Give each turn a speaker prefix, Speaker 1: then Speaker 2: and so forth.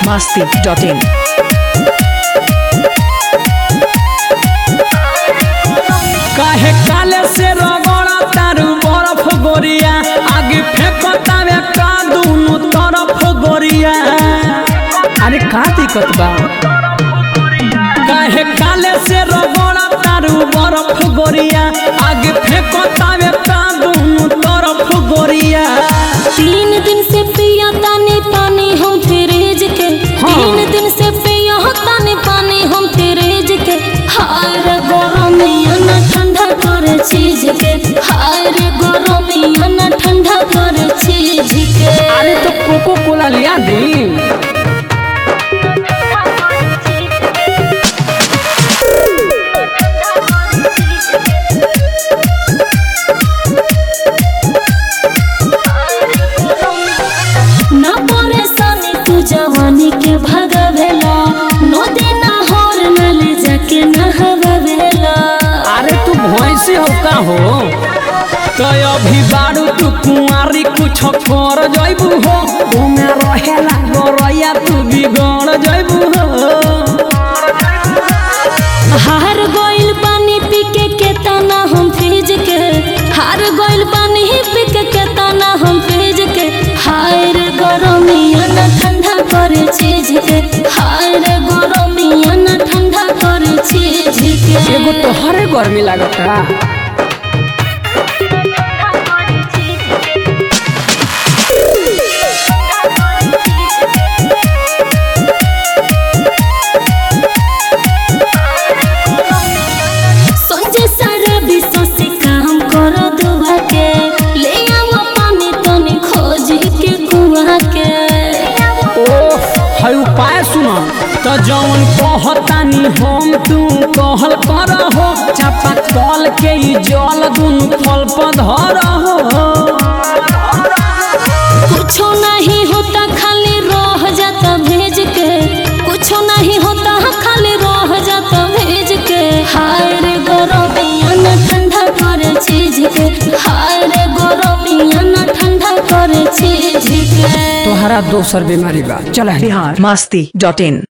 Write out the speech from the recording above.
Speaker 1: masti.in.
Speaker 2: काहे काले से रगड़ा तारू बर्फ गोरिया आगे फेंकतावे का दूनु तरफ गोरिया अरे का दिक्कत बा काहे काले से रगड़ा तारू बर्फ गोरिया आगे फेंकतावे का दूनु तरफ गोरिया
Speaker 3: तीन दिन से पिया तानी पानी हम फ्रिज के
Speaker 2: हाँ।
Speaker 3: तीन दिन से पिया तानी पानी हम फ्रिज के हाय रे गरमिया ना ठंडा करे चीज के हाय रे गरमिया ना ठंडा करे चीज के
Speaker 2: अरे तो कोको कोला लिया दी
Speaker 3: ना परेशानी तू जवानी के भगवेला नदी ना होर न ले जाके नहवेला
Speaker 2: अरे तू भैंसी हो का हो तो अभी बारू तू कुंवारी कुछ कर जैबू हो घूमे रहेला गोरैया तू बिगड़ जैबू हो
Speaker 3: हार गइल पानी पी के केतना हम फ्रिज के हार गइल पानी पी के केतना हम फ्रिज के हाय रे गरमिया ना ठंडा करे चीज के हाय रे गरमिया ना ठंडा करे चीज के
Speaker 2: एगो तो हरे गर्मी लागता
Speaker 3: सोचे सारा विश्व से काम करो दुआ के ले आओ पानी तनी खोज के कुआ के
Speaker 2: ओ है उपाय सुनो तो जौन कहतानी हम तू कहल कर हो चापा कल के ई जल दुनु फल पधर हो
Speaker 3: कुछो नहीं होता खाली रह जाता भेज के कुछो नहीं होता खाली रह जाता भेज के हाय रे गरमिया ना ठंडा करे चीज के हाय रे गरमिया ना ठंडा करे चीज के
Speaker 2: तोहरा दोसर बीमारी बा चल
Speaker 1: Bihar masti.in.